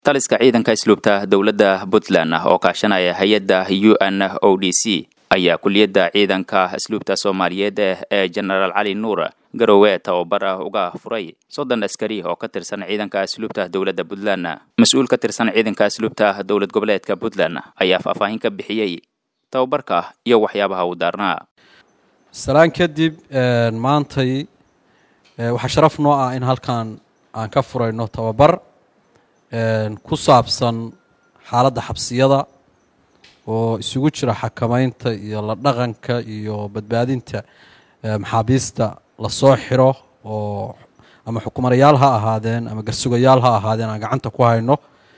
taliska ciidanka isluubta dowladda puntland oo kaashanaya hay-adda u n o d c ayaa kuliyadda ciidanka asluubta soomaaliyeed ee jenaraal cali nuur garowe tababar uga furay soddon askari oo ka tirsan ciidanka asluubta dowladda puntland mas-uul ka tirsan ciidanka asluubta dowlad goboleedka puntland ayaa faahfaahin ka bixiyey tababarka iyo waxyaabaha uu daarnaa salaan kadib maantay waxaa sharaf noo ah in halkan aan ka furayno tababar ku saabsan xaaladda xabsiyada oo isugu jira xakamaynta iyo la dhaqanka iyo badbaadinta maxaabiista lasoo xiro oo ama xukumanayaal ha ahaadeen ama garsugayaal ha ahaadeen aan gacanta ku hayno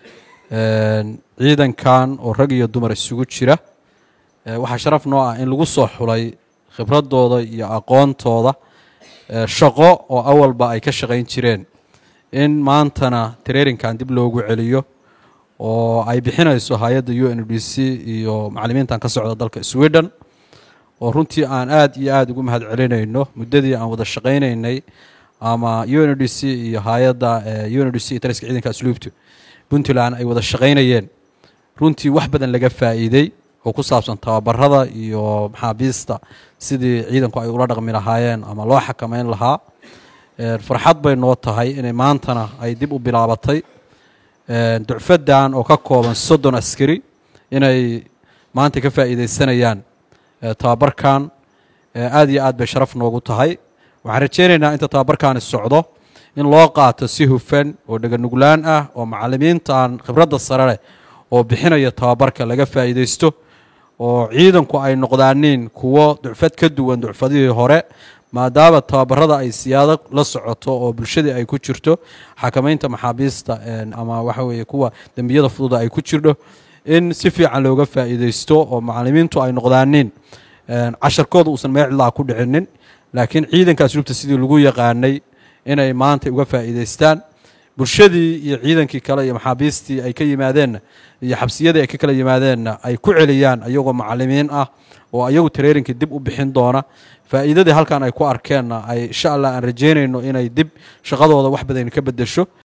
ciidankan oo rag iyo dumar isugu jira waxaa sharaf noo ah in lagu soo xulay khibradooda iyo aqoontooda shaqo oo awalba ay ka shaqayn jireen in maantana traininkan dib loogu celiyo oo ay bixinayso hay-adda u n d c iyo macalimiintan ka socda dalka sweden oo runtii aan aad iyo aada ugu mahad celinayno muddadii aan wada shaqaynaynay ama u n d c iyo hay-adda u n d c iyo taliska ciidanka asluubtu puntland ay wada shaqaynayeen runtii wax badan laga faa'iidey oo ku saabsan tababarada iyo maxaabiista sidii ciidanku ay ula dhaqmi lahaayeen ama loo xakamayn lahaa farxad bay noo tahay inay maantana ay dib u bilaabatay ducfadan oo ka kooban soddon askari inay maanta ka faa'iideysanayaan tababarkan aad iyo aad bay sharaf noogu tahay waxaan rajeynaynaa inta tababarkaani socdo in loo qaato si hufan oo dheganuglaan ah oo macalimiintan khibradda sare leh oo bixinaya tababarka laga faa'iideysto oo ciidanku ay noqdaaniin kuwo ducfad ka duwan ducfadihii hore maadaama tababarada ay siyaado la socoto oo bulshadii ay ku jirto xakamaynta maxaabiista ama waxa weeye kuwa dembiyada fududa ay ku jirdho in si fiican looga faa'iideysto oo macalimiintu ay noqdaaniin casharkooda uusan meecilaa ku dhicinin laakiin ciidanka asluubta sidii lagu yaqaanay inay maanta uga faa'iideystaan bulshadii iyo ciidankii kale iyo maxaabiistii ay ka yimaadeenna iyo xabsiyadii ay ka kala yimaadeenna ay ku celiyaan ayagoo macalimiin ah oo ayagu tareerinkii dib u bixin doona faa'iidadii halkan ay ku arkeenna ay insha allah aan rajeynayno inay dib shaqadooda wax badan ka beddesho